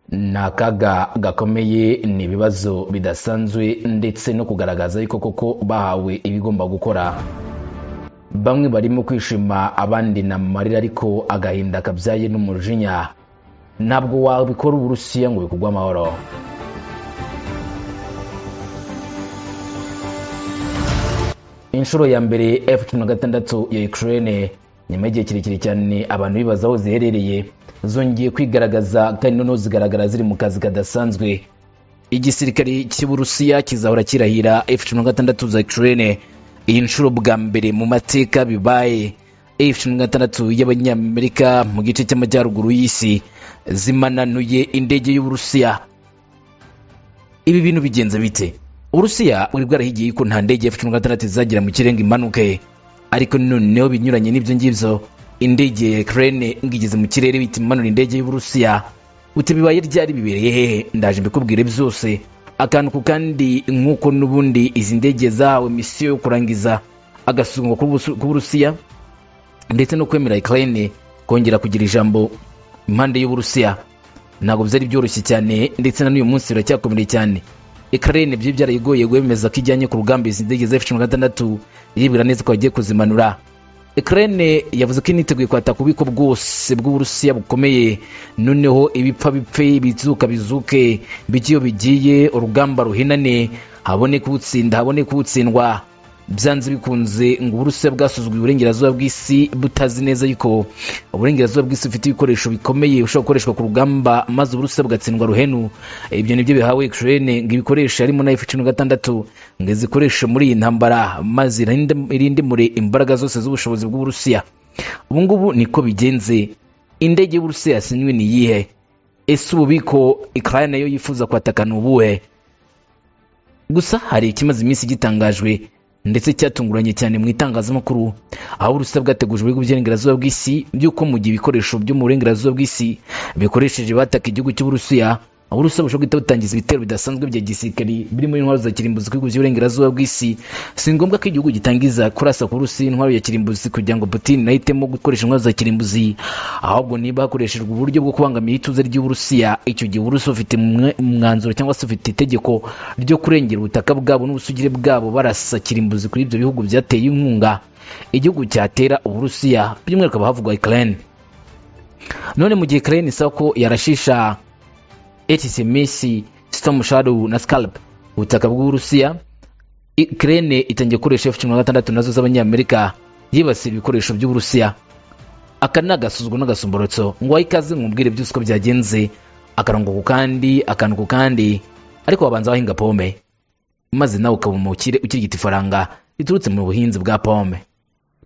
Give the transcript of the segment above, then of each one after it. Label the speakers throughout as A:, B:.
A: ni akaga gakomeye ni ibibazo bidasanzwe ndetse no kugaragaza yuko koko bahawe ibigomba gukora bamwe barimo kwishima abandi ni amarira ariko agahinda kabyaye n'umujinya ntabwo wabikora uburusiya ngo bikugwe amahoro inshuro ya mbere f cumi na gatandatu ya ukraine nyuma y'igihe kirekire cyane abantu bibaza aho ziherereye zongeye kwigaragaza kandi noneho zigaragara ziri mu kazi kadasanzwe igisirikare cy'uburusiya kizahora kirahira f cumi na gatandatu za ukraine iyi nshuro bwa mbere mu mateka bibaye f cumi na gatandatu y'abanyamerika mu gice cy'amajyaruguru y'isi zimananuye indege y'uburusiya ibi bintu bigenza bite uburusiya bwari bwarahigiye ko nta ndege f cumi na gatandatu izagira mu kirenga impanuke ariko noneho binyuranye n'ibyo ngibyo indege ya ukraine ngigeze mu kirere bita imanura indege y'uburusiya uti bibaye ryari bibereye hehe ndaje mbikubwire byose akantu ku kandi nk'uko n'ubundi izi ndege zahawe misiyo yo kurangiza agasuzumwa ku burusiya ndetse no kwemera ukraine kongera kugira ijambo impande y'uburusiya ntabwo byari byoroshye cyane ndetse na n'uyu munsi biracyakomereye cyane ukraine byo byarayigoye gwemeza ko ijyanye ku rugamba izi ndege za f16 iribwira neza ko bagiye kuzimanura ukraine yavuze ko initeguye kwataka ububiko bwose bw'uburusiya bukomeye noneho ibipfa bipfe ibizuka bizuke bigiye bigiye urugamba ruhinane haboneke ubutsinda haboneke ubutsindwa byanze bikunze ngo uburusiya bwasuzugwa uburengerazuba bw'isi butazi neza yuko uburengerazuba bw'isi bufite ibikoresho bikomeye bushobora gukoreshwa ku rugamba maze uburusiya bugatsindwa ruhenu ibyo nibyo bihawe ukraine ngo ibikoresho harimo na f cumi na gatandatu ngo izikoreshe muri iyi ntambara maze irinde mure imbaraga zose z'ubushobozi bw'uburusiya ubu ngubu niko bigenze indege y'uburusiya yasinywe ni iyihe ese ububiko ukraine nayo yifuza kwatakana ubuhe gusa hari ikimaze iminsi gitangajwe ndetse cyatunguranye cyane mu itangazamakuru aho uburusiya bwateguje ibihugu by'uburengerazuba bw'isi by'uko mu gihe ibikoresho byo mu burengerazuba bw'isi bikoresheje bataka igihugu cy'uburusiya uburusiya bushobora guhita butangiza ibitero bidasanzwe bya gisirikari birimo intwaro za kirimbuzi ku bihugu by'uburengerazuba bw'isi si ngombwa ko igihugu gitangiza kurasa ku burusiya intwaro ya kirimbuzi kugira ngo putin nahitemo gukoresha intwaro za kirimbuzi ahubwo niba hakoreshejwe uburyo bwo kubangamira ituze ry'uburusiya icyo gihe uburusiya bufite umwanzuro cyangwa se bufite itegeko ryo kurengera ubutaka bwabo n'ubusugire bwabo barasa kirimbuzi kuri ibyo bihugu byateye inkunga igihugu cyatera uburusiya by'umwihariko abahavugwa ukraine none mu gihe ukraine isaba ko yarashisha HCMS Storm Shadow na Scalp ubutaka bw'Uburusiya Ukraine itangiye gukoresha F-16 nazo z'abanyamerika yibasiye ibikoresho by'Uburusiya aka ni agasuzuguro n'agasomborotso ngo wayikaze mwubwire byose uko byagenze akarongo ku kandi akantu ku kandi ariko wabanza wahinga pome maze nawe ukaba umukire ukirigita ifaranga riturutse mu buhinzi bwa pome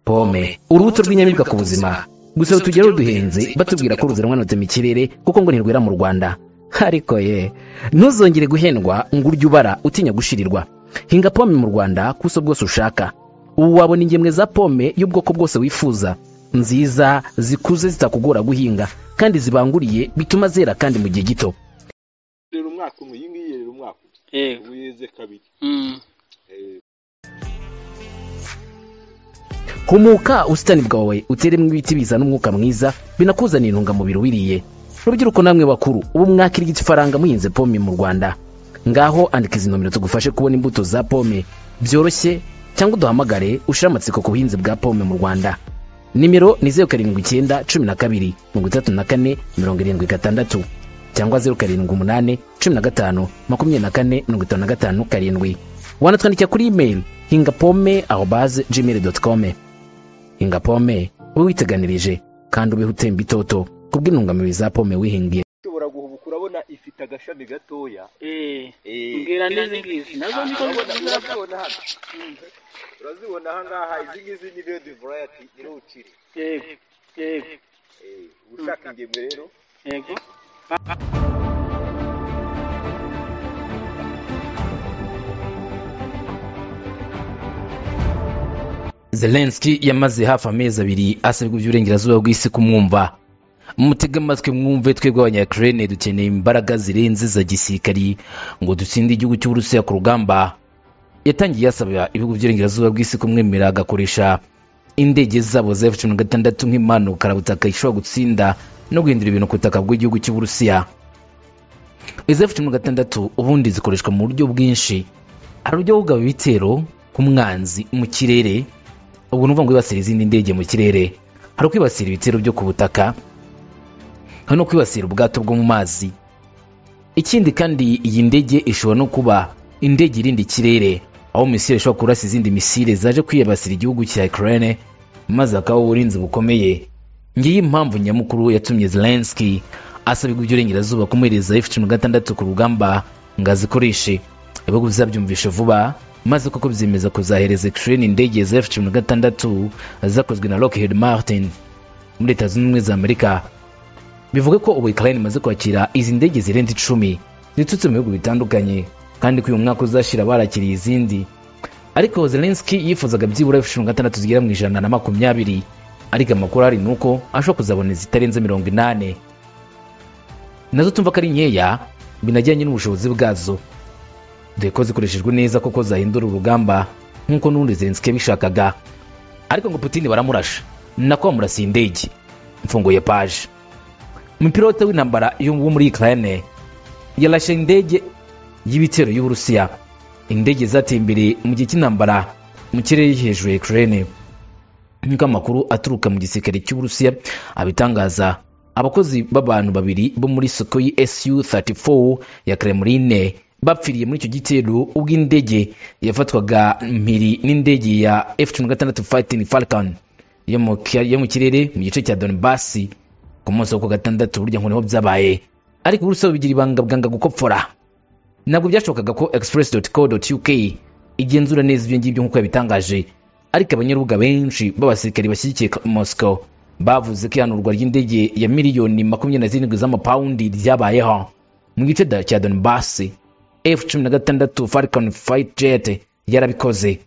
A: pome urubuto rw'inyamibwa ku buzima gusa tugereho duhenze batubwira ko ruziranwanutse mu kirere kuko ngo ntirwera mu rwanda ariko ye ntuzongere guhendwa ngo urye ubara utinya gushirirwa hinga pome mu rwanda kuso bwose ushaka ubu wabona ingemwe za pome y'ubwoko bwose wifuza nziza zikuze zitakugora guhinga kandi zibanguriye bituma zera kandi mu gihe gito
B: rero umwaka umwe iyi ngiyi rero umwaka
C: yego
B: umwe yeze kabiri
C: Mm.
A: humuka ubusitani bwawe uteremo ibiti bizana umwuka mwiza binakuzanira intungamubiri wiriye rubyiruko namwe bakuru ubu mwakirigita ifaranga muhinze pome mu rwanda ngaho andika izi nomero tugufashe kubona imbuto za pome byoroshye cyangwa uduhamagare ushire amatsiko ku buhinzi bwa pome mu rwanda nimero ni zeru karindwi icyenda cumi na kabiri mirongo itatu na kane mirongo irindwi gatandatu cyangwa zeru karindwi umunani cumi na gatanu makumyabiri na kane mirongo itanu na gatanu karindwi wanatwandikira kuri imeri hinga pome aho baze gmail doti kome hinga pome ube witeganirije kandi ubeho utemba itoto kubw'intungamubiri za pome wihingiye
B: ushobora guhubuka urabona ifite agashami gatoya
C: Eh.
B: Eh.
C: Mbwira n'izi ngizi nazo niko
B: Urabona-
C: zizapa.
B: urazibona hano urazibona aha ngaha izi ngizi ni redi varayati niho ukiri
C: Yego. Yego.
B: Eh, ushaka ingemwe rero
C: Yego.
A: zelenski yamaze hafi amezi abiri asabwa iby'uburengerazuba bw'isi kumwumva mutege amatwi mwumve twebwe abanyakirene dukeneye imbaraga zirenze za gisirikari ngo dutsinde igihugu cy'uburusiya ku rugamba yatangiye yasaba ibihugu by'uburengerazuba bw'isi kumwemera agakoresha indege zabo za f cumi na gatandatu nk'impano karabutaka ishobora gutsinda no guhindura ibintu ku butaka bw'igihugu cy'uburusiya izi f cumi na gatandatu ubundi zikoreshwa mu buryo bwinshi hari uburyo bwo kugaba ibitero ku mwanzi mu kirere ubwo ni ukuvuga ngo wibasira izindi ndege mu kirere hari ukwibasira ibitero byo ku butaka hari no kwibasira ubwato bwo mu mazi ikindi kandi iyi ndege ishobora no kuba indege irinda ikirere aho misile ishobora kurasa izindi misile zaje kwiyibasira igihugu cya Ukraine maze hakabaho uburinzi bukomeye ngiyi impamvu nyamukuru yatumye Zelensky asabirwa iby'uburengerazuba kumuhereza F cumi na gatandatu ku rugamba ngo azikoreshe ibihugu bizabyumvishe vuba maze koko byemeza kuzahereza Ukraine indege za F cumi na gatandatu zakozwe na Lockheed Martin muri leta zunze ubumwe za amerika bivuga ko ubu Ukraine imaze kwakira izi ndege zirenze icumi ziturutse mu bihugu bitandukanye kandi ko uyu mwaka uzashira barakiriye izindi ariko Zelensky yifuzaga byibura F16 zigera mu ijana na makumyabiri ariko amakuru ahari ni uko ashobora kuzabona izitarenze mirongo inane nazo tumva ko ari nkeya binajyanye n'ubushobozi bwazo dore ko zikoreshejwe neza koko zahindura urugamba nk'uko n'ubundi Zelensky yabishakaga ariko ngo Putin baramurasha nako bamurasiye indege mfunguye paje umupilote w'intambara yo- wo muri Ukraine yarashe indege y'ibitero y'Uburusiya indege zateye imbere mu gihe cy'intambara mu kirere hejuru ya Ukraine nk'uko amakuru aturuka mu gisirikare cy'Uburusiya abitangaza abakozi b'abantu babiri bo muri Sukhoi SU-34 ya Kremlin bapfiriye muri icyo gitero ubwo indege yafatwaga mpiri n'indege ya F-16 Fighting Falcon yo mu kia- yo mu kirere mu gice cya Donbass ku munsi wo ku gatandatu burya ngo niho byabaye ariko uburusiya bigira ibanga bwanga gukopfora ntabwo byashobokaga ko express.co.uk igenzura neza ibyo ngibyo nk'uko yabitangaje ariko abanyarubuga benshi b'abasirikari bashyigikiye Moscow bavuze ko ihanurwa ry'indege ya miliyoni makumyabiri na zirindwi z'amapawundi ryabayeho mu gice da- cya Donbass F-16 Falcon Fight Jet yarabikoze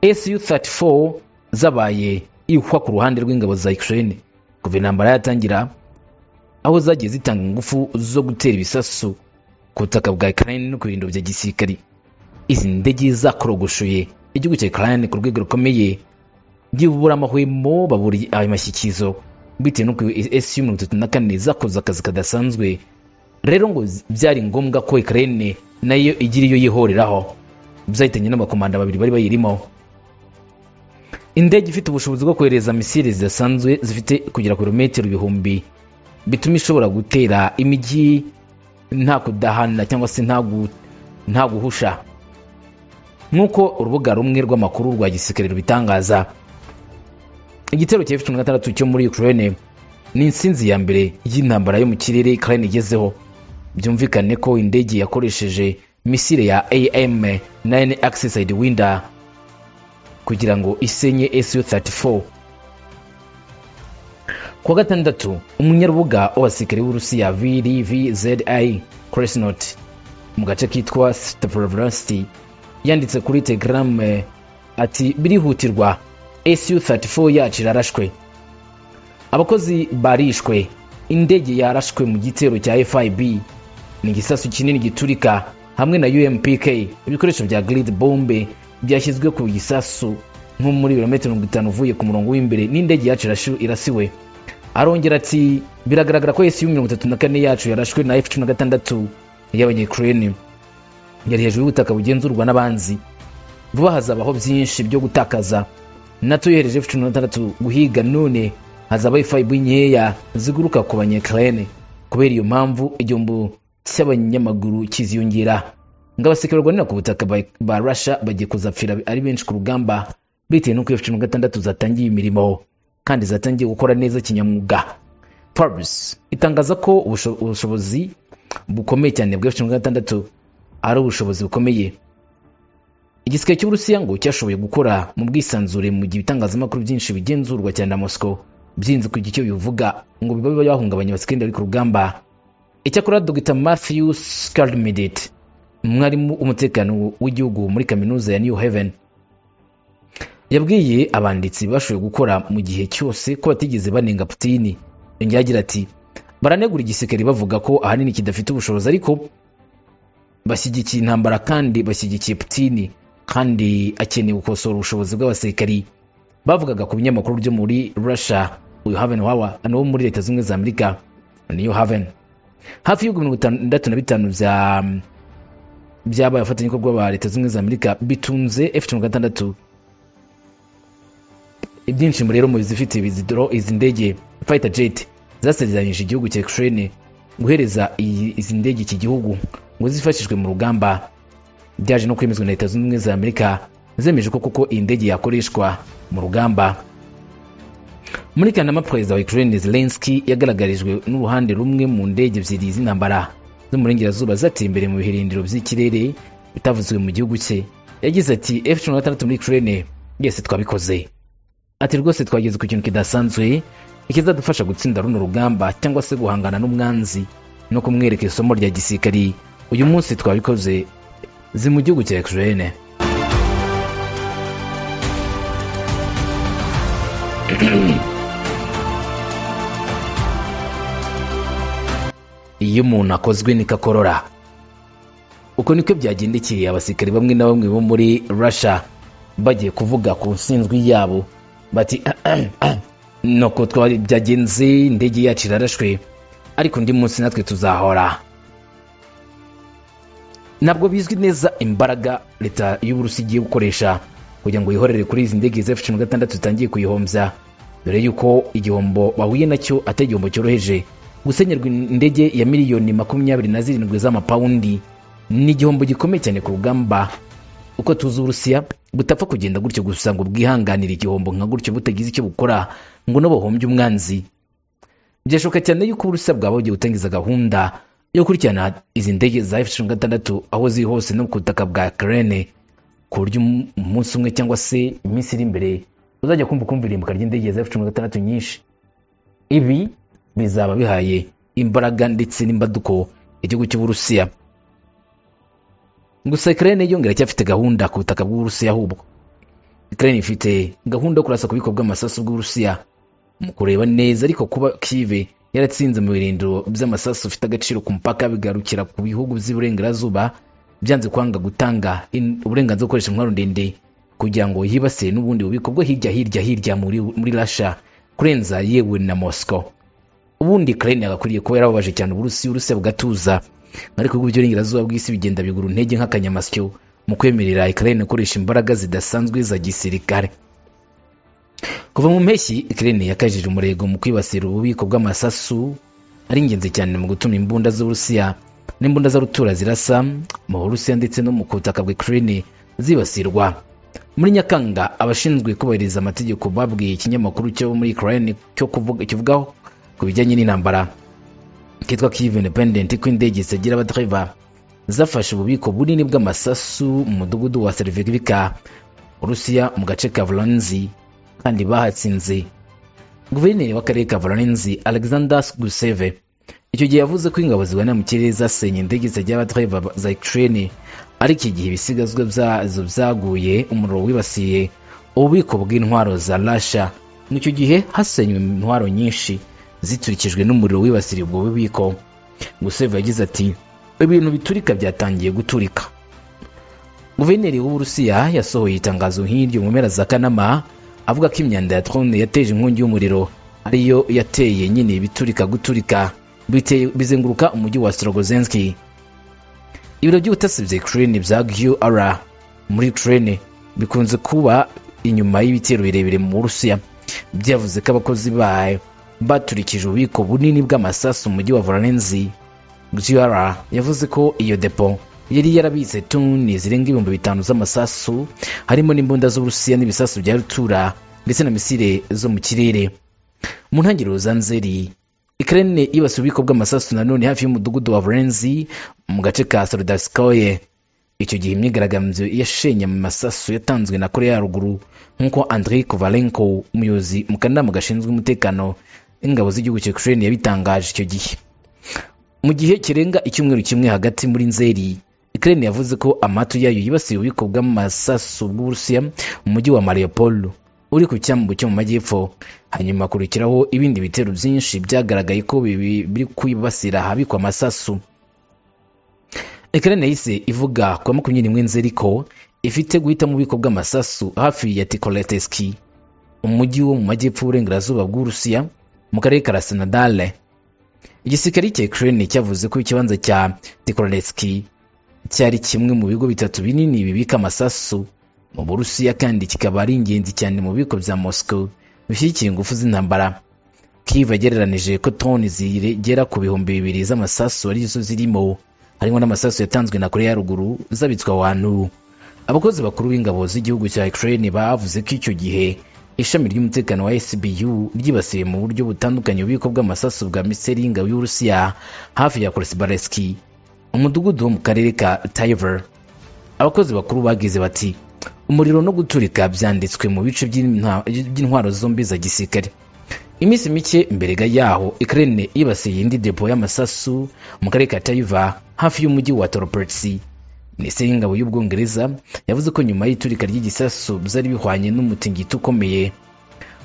A: SU-34 zabaye ihwa ku ruhande rw'ingabo za Ukraine kuva intambara yatangira aho zagiye zitanga ingufu zo gutera ibisasu ku butaka bwa Ukraine no ku birindu bya gisirikari izi ndege zakorogoshoye igihugu cya Ukraine ku rwego rukomeye byibura amahwemo baburi ayo mashyikizo bitewe n'uko SU mirongo itatu na kane zakoze akazi kadasanzwe rero ngo byari ngombwa ko Ukraine nayo igira iyo yihoreraho byahitanye n'abakomanda babiri bari bayirimo indege ifite ubushobozi bwo kohereza misile zidasanzwe zifite kugera ku birometero ibihumbi bituma ishobora gutera imijyi nta kudahana cyangwa se nta gu- nta guhusha nk'uko urubuga rumwe rw'amakuru rwa gisirikare rubitangaza igitero cya F-16 cyo muri Ukraine ni insinzi ya mbere y'intambara yo mu kirere Ukraine igezeho byumvikane ko indege yakoresheje misile ya AM 9 Access Sidewinder kugira ngo isenye SU-34 kuwa gatandatu umunyarubuga w'abasirikare b'urusiya vrvzi cresnot mu gace kitwa steprovlasti yanditse kuri telegram eh, ati birihutirwa SU-34 yacu irarashwe abakozi barishwe indege yarashwe mu gitero cya fib ni igisasu kinini giturika hamwe na umpk ibikoresho bya grid bombe byashyizwe ku gisasu nko muri birometero mirongo itanu uvuye ku murongo w'imbere n'indege yacu irashi- irasiwe arongera ati biragaragara ko esi mirongo itatu na kane yacu yarashwe na f cumi na gatandatu y'abanyakirene yari hejuru y'ubutaka bugenzurwa n'abanzi vuba hazabaho byinshi byo gutakaza nato yohereje f cumi na gatandatu guhiga none hazaba ifayibu nkeya ziguruka ku banyakirene kubera iyo mpamvu igihombo cy'abanyamaguru kiziyongera ngo abasirikare barwanira ku butaka ba- ba russia bagiye kuzapfira ari benshi ku rugamba bitewe n'uko f cumi na gatandatu zatangiye imirimo kandi zatangiye gukora neza kinyamwuga forbes itangaza ko ubusho- ubushobozi bukomeye cyane bwa f cumi na gatandatu ari ubushobozi bukomeye igisirikare cy'uburusiya ngo cyashoboye gukora mu bwisanzure mu gihe ibitangazamakuru byinshi bigenzurwa cyane na moscow byirinze kugira icyo bivuga ngo bibabe bahungabanya abasikari bari ku rugamba icyakora dr matthew scalmidit umwarimu w'umutekano w'igihugu muri kaminuza ya new haven yabwiye abanditsi bashoboye gukora mu gihe cyose ko batigeze banenga putini yongeye agira ati baranegura igisirikare bavuga ko ahanini kidafite ubushobozi ariko bashyigikiye intambara kandi bashyigikiye Putin kandi akeneye gukosora ubushobozi bw'abasirikari bavugaga ku binyamakuru byo muri Russia uyu Haven wawa no muri leta zunze ubumwe za Amerika New Haven hafi y'ibihugu mirongo itandatu na bitanu bya byabaye abafatanyabikorwa ba leta zunze ubumwe za amerika bitunze f cumi na gatandatu ibyinshi mu rero mu bizifite izi dro- izi ndege fighter jet zasezeranyije igihugu cya Ukraine guhereza iyi- izi ndege iki gihugu ngo zifashishwe mu rugamba byaje no kwemezwa na leta zunze ubumwe za amerika zemeje ko koko iyi ndege yakoreshwa mu rugamba muri kanama perezida wa ukraine zelensky yagaragarijwe n'uruhande rumwe mu ndege ebyiri z'intambara zo mu burengerazuba zateye imbere mu birindiro by'ikirere bitavuzwe mu gihugu cye yagize ati f cumi na gatandatu muri ukraine yese twabikoze ati rwose twageze ku kintu kidasanzwe ikizadufasha gutsinda runo rugamba cyangwa se guhangana n'umwanzi no kumwereka isomo rya gisirikari uyu munsi twabikoze zi mu gihugu cya ukraine iyo umuntu akozwe nikakorora uko niko byagendekeye abasirikare bamwe na bamwe bo muri russia bagiye kuvuga ku nsinzwi yabo bati nuko twari byagenze indege yacu irarashwe ariko undi munsi natwe tuzahora ntabwo bizwi neza imbaraga leta y'uburusi igiye gukoresha kugira ngo yihorere kuri izi ndege za cumi na gatandatu zitangiye kuyihombya dore yuko igihombo bahuye nacyo atari igihombo cyoroheje gusenyerwa indege ya miliyoni makumyabiri na zirindwi z'amapawundi ni igihombo gikomeye cyane ku rugamba uko tuzi uburusiya butapfa kugenda gutyo gusa ngo bwihanganire igihombo nka gutyo butagize icyo bukora ngo n'abahombye umwanzi byashoboka cyane yuko uburusiya bwaba bugiye gutangiza gahunda yo gukurikirana izi ndege za f cumi na gatandatu aho ziri hose no ku butaka bwa kerene ku buryo um- umunsi umwe cyangwa se iminsi iri imbere uzajya kumva ukumva irimbuka ry'indege za f cumi na gatandatu nyinshi ibi bizaba bihaye imbaraga ndetse n'imbaduko igihugu cy'uburusiya gusa kerene yo iracyafite gahunda ku butaka bw'uburusiya ahubwo kerene ifite gahunda yo kurasa ku bubiko bw'amasasu bw'uburusiya mu kureba neza ariko kuba kive yaratsinze mu birindiro by'amasasu bifite agaciro ku mupaka bigarukira ku bihugu by'iburengerazuba byanze kwanga gutanga in- uburenganzira bwo gukoresha intwaro ndende kugira ngo yibasire n'ubundi bubiko bwo hirya hirya hirya muri, muri rasha kurenza yewe na moscow ubundi ukraine yagakwiriye kuba yarababaje cyane uburusiya urusiya bugatuza ariko ibihugu by'iburengerazuba bw'isi bigenda bigura intege nk'akanyamasyo mu kwemerera ukraine gukoresha imbaraga zidasanzwe za gisirikare kuva mu mpeshyi ukraine yakajije umurego mu kwibasira ububiko bw'amasasu ari ingenzi cyane mu gutuma imbunda z'uburusiya n'imbunda z'arutura zirasa mu burusiya ndetse no mu butaka bwa ukraine zibasirwa muri nyakanga abashinzwe kubahiriza amategeko babwiye ikinyamakuru cyo muri ukraine cyo kuvuga kivugaho ku bijyanye n'intambara kitwa kiv independent ko indege zitagira abadereva zafashe ububiko bunini bw'amasasu mu mudugudu wa serivivika urusiya mu gace ka volanzi kandi bahatsinze guverineri w'akarere ka volanzi alexander guseve icyo gihe yavuze ko ingabo zibona mu kirere zasenye indege zitagira abadereva za ukraine ariko igihe ibisigazwa byazo byaguye umuriro wibasiye ububiko bw'intwaro za rasha mu icyo gihe hasenywe intwaro nyinshi ziturikijwe n'umuriro wibasiriye ubwo bubiko guseva yagize ati ibintu biturika byatangiye guturika guverineri w'uburusiya yasohoye itangazo nk'iryo mu mpera za kanama avuga ko imyanda ya drone yateje inkongi y'umuriro ariyo yateye nyine ibiturika guturika biteye- bizenguruka umujyi wa strogozenski ibiro by'ubutasi bya Ukraine bya GUR muri Ukraine bikunze kuba inyuma y'ibitero birebire mu Burusiya byavuze ko abakozi bayo baturikije ububiko bunini bw'amasasu mu mujyi wa Voronezh GUR yavuze ko iyo depo yari yarabitse tuni zirenga ibihumbi bitanu z'amasasu harimo n'imbunda z'Uburusiya n'ibisasu bya rutura ndetse na misile zo mu kirere mu ntangiriro za nzeri ukraine yibasiye ububiko bw'amasasu nanone hafi y'umudugudu wa vorenzi mu gace ka soldavskoye icyo gihe imyigaragambyo yashenye mu masasu yatanzwe na korea ya ruguru nk'uko andrei kovalenko umuyobozi mu kanama gashinzwe umutekano w'ingabo z'igihugu cya ukraine yabitangaje icyo gihe mu gihe kirenga icyumweru kimwe hagati muri nzeri ukraine yavuze ko amatu yayo yibasiye ububiko bw'amasasu bw'uburusiya mu mujyi wa mariupol uri ku cyambu cyo mu majyepfo hanyuma hakurikiraho ibindi bitero byinshi byagaragaye ko bibi- biri kwibasira ahabikwa amasasu ukraine yahise ivuga ku wa makumyabiri n'imwe nzeri ko ifite guhita mu bubiko bw'amasasu hafi ya tikoleteski umujyi wo mu majyepfo y'uburengerazuba bw'uburusiya mu karere ka rasinadale igisirikare cya ukraine cyavuze ko ikibanza cya tikoronetski cyari kimwe mu bigo bitatu binini bibika amasasu mu burusiya kandi kikaba ari ingenzi cyane mu biko bya moscow bishyigikiye ingufu z'intambara kiva agereranije ko toni zigera ku bihumbi bibiri z'amasasu arizo zirimo harimo n'amasasu yatanzwe na koreya ya ruguru zabitswe ahantu abakozi bakuru b'ingabo z'igihugu cya ukraine bavuze ko icyo gihe ishami ry'umutekano wa sbu ryibasiye mu buryo butandukanye ububiko bw'amasasu bwa miseri y'ingabo y'uburusiya hafi ya koresibareski umudugudu wo mu karere ka tayiver abakozi bakuru bagize bati umuriro no guturika byanditswe mu bice by'inta- by'intwaro zombi za gisirikare iminsi mike mbere ga yaho ukraine yibasiye indi depo y'amasasu mu karere ka tayiva hafi y'umujyi wa toropertsi minisiteri y'ingabo y'ubwongereza yavuze ko nyuma y'iturika ry'igisasu byari bihwanye n'umutingito ukomeye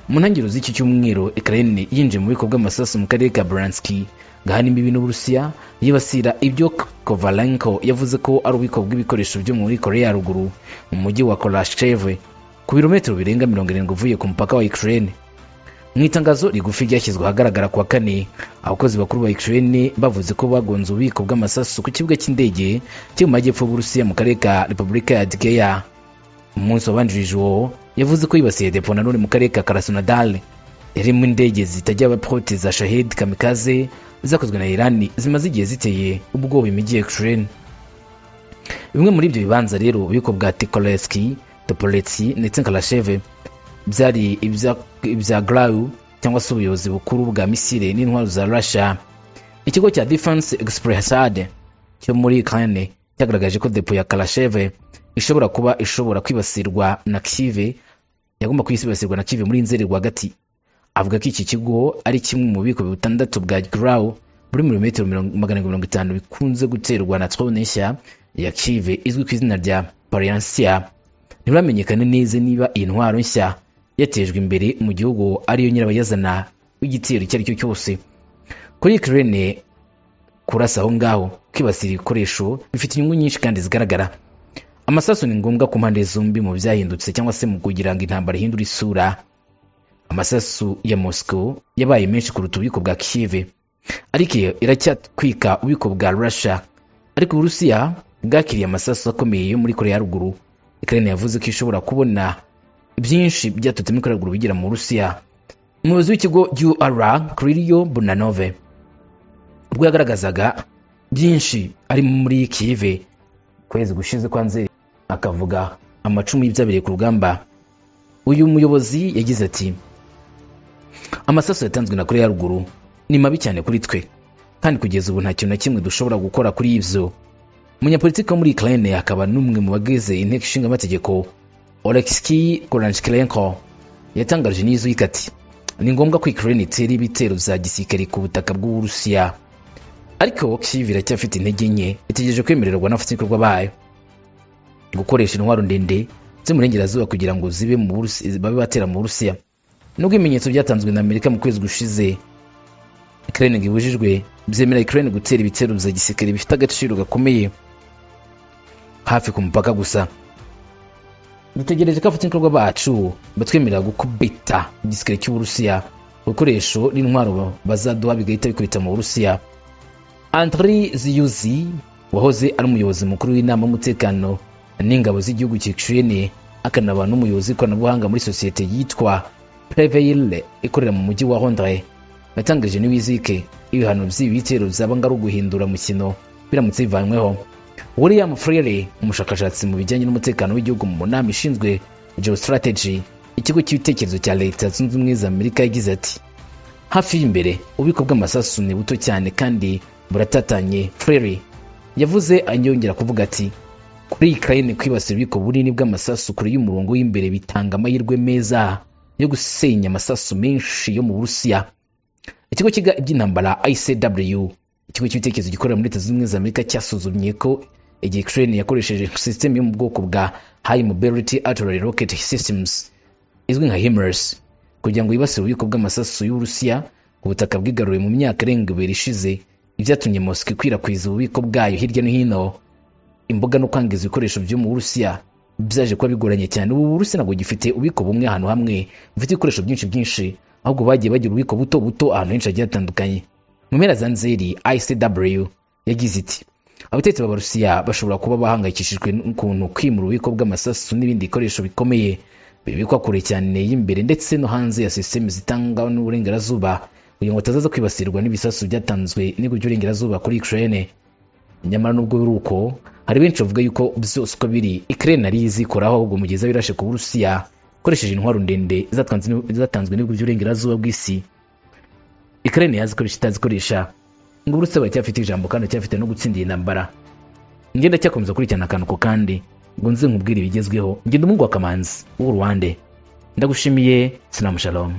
A: mu ntangiriro z'iki cyumweru ukraine yinjiye mu bubiko bw'amasasu mu karere ka buranski gahana imbibi n'uburusiya yibasira ibyo kovalenko yavuze ko ari ububiko bw'ibikoresho byo muri korea ya ruguru mu mujyi wa korashcheve ku birometero birenga mirongo irindwi uvuye ku mupaka wa ukraine mu itangazo rigufi ryashyizwe ahagaragara kuwa kane abakozi bakuru ba ukraine bavuze ko bagonze ububiko bw'amasasu ku kibuga cy'indege cyo mu majyepfo y'uburusiya mu karere ka repubulika ya digeya umunsi wabanjirije uwo yavuze ko yibasiye depo nanone mu karere ka karasonadale irimo indege zitajya abapote za shahid kamikaze zakozwe na irani zimaze igihe ziteye ubwoba imijyi ya ukraine bimwe muri ibyo bibanza rero ububiko bwa tikoleski topoletsi ndetse na karasheve byari ibya- ibya grawu cyangwa se ubuyobozi bukuru bwa misile n'intwaro za russia ikigo cya defense expressade cyo muri kane cyagaragaje ko depo ya karasheve ishobora kuba ishobora kwibasirwa na kive yagomba kwibasirwa na kive muri nzeri rwagati avuga ko iki kigo ari kimwe mu bubiko butandatu bwa graw buri muri metero magana arindwi mirongo itanu bikunze guterwa na trone nshya ya kive izwi ku izina rya pariansia ntibiramenyekana neza niba iyi ntwaro nshya yatejwe imbere mu gihugu ariyo nyirabayazana w'igitero icyo ari cyo cyose kuri ukraine kurasa aho ngaho kwibasira ibikoresho bifite inyungu nyinshi kandi zigaragara amasasu ni ngombwa ku mpande zombi mu byahindutse cyangwa se mu kugira ngo intambara ihindure isura amasasu ya moscow yabaye menshi kuruta ububiko bwa kive ariko iyo iracyatwika ububiko bwa russia ariko uburusiya bwakiriye amasasu akomeye yo muri korea ya ruguru ukraine yavuze ko ishobora kubona byinshi byatutse muri korea ya ruguru bigira mu burusiya umuyobozi w'ikigo ur kirilio bunanove ubwo yagaragazaga byinshi ari muri kive kwezi gushize kwa nzeri akavuga amacumu y'ibyabereye ku rugamba uyu muyobozi yagize ati amasasu yatanzwe na koreya ya ruguru ni mabi cyane kuri twe kandi kugeza ubu nta kintu na kimwe dushobora gukora kuri ibyo umunyapolitiki wo muri ukraine akaba n'umwe mu bagize inteko ishinga amategeko oleksky koranchkirenko yatangaje n'izuka ati ni ngombwa ko ukraine itera ibitero bya gisirikare ku butaka bw'uburusiya ariko kiv iracyafite intege nke itegereje kwemererwa n'abafatanyabikorwa bayo gukoresha intwaro ndende z'umurengerazuba kugira ngo zibe mu Burusi- babe batera mu burusiya nubwo ibimenyetso byatanzwe na amerika mu kwezi gushize ukraine ngo ibujijwe byemera ukraine gutera ibitero bya gisirikare bifite agaciro gakomeye hafi ku mupaka gusa dutegereje ko abafatanyabikorwa bacu batwemerera gukubita igisirikare cy'uburusiya ibikoresho n'intwaro bazaduha bigahita bikubita mu burusiya Andriy Ziyuzi wahoze ari umuyobozi mukuru w'inama y'umutekano n'ingabo z'igihugu cya Ukraine akanaba n'umuyobozi w'ikoranabuhanga muri sosiyete yitwa Prevail ikorera mu mujyi wa Londres yatangaje n'iwizike ibihano by'ibi bitero byaba ngari uguhindura mukino biramutse bivanyweho William Freire umushakashatsi mu bijyanye n'umutekano w'igihugu mu nama ishinzwe geostrategy ikigo cy'ibitekerezo cya leta zunze ubumwe za Amerika yagize ati hafi y'imbere ububiko bw'amasasu ni buto cyane kandi buratatanye frere yavuze anyongera kuvuga ati kuri ukraine kwibasira ububiko bunini bw'amasasu kure y'umurongo w'imbere bitanga amahirwe meza yo gusenya amasasu menshi yo mu burusiya ikigo cyiga iby'intambara icw ikigo cy'ibitekerezo gikorera muri leta zunze ubumwe za amerika cyasuzumye ko igihe ukraine yakoresheje sisiteme yo mu bwoko bwa high mobility artillery rocket systems izwi nka himers kugira ngo yibasire ububiko bw'amasasu y'uburusiya ubutaka bwigaruye mu myaka irenga ibiri ishize ibyatumye mosika ikwirakwiza ububiko bwayo hirya no hino imboga no kwangiza ibikoresho byo mu burusiya byaje kuba bigoranye cyane ubu burusiya ntabwo gifite ububiko bumwe ahantu hamwe bufite ibikoresho byinshi byinshi ahubwo bagiye bagira ububiko buto buto ahantu henshi hagiye hatandukanye mu mpera za nzeri icw yagize iti abatetsi b'abarusiya bashobora kuba bahangayikishijwe n'ukuntu kwimura ububiko bw'amasasu n'ibindi bikoresho bikomeye bibikwa kure cyane y'imbere ndetse no hanze ya sisiteme zitanga n'uburengerazuba kugira ngo batazaza kwibasirwa n'ibisasu byatanzwe n'igihugu cy'uburengerazuba kuri ukraine nyamara nubwo biri uko hari benshi bavuga yuko byose uko biri ukraine ari izikoraho ahubwo mu gihe izaba irashe ku burusiya ikoresheje intwaro ndende zatanzwe n'u- zatanzwe n'ibihugu by'uburengerazuba bw'isi ukraine yazikoresha itazikoresha ngo uburusiya baracyafite ijambo kandi baracyafite no gutsinda iyi ntambara njye ndacyakomeza kurikirana akantu ko kandi ngo nze nkubwire ibigezweho ngenda umuhungu wa kamanzi w'uruwande ndagushimiye sinamushalomu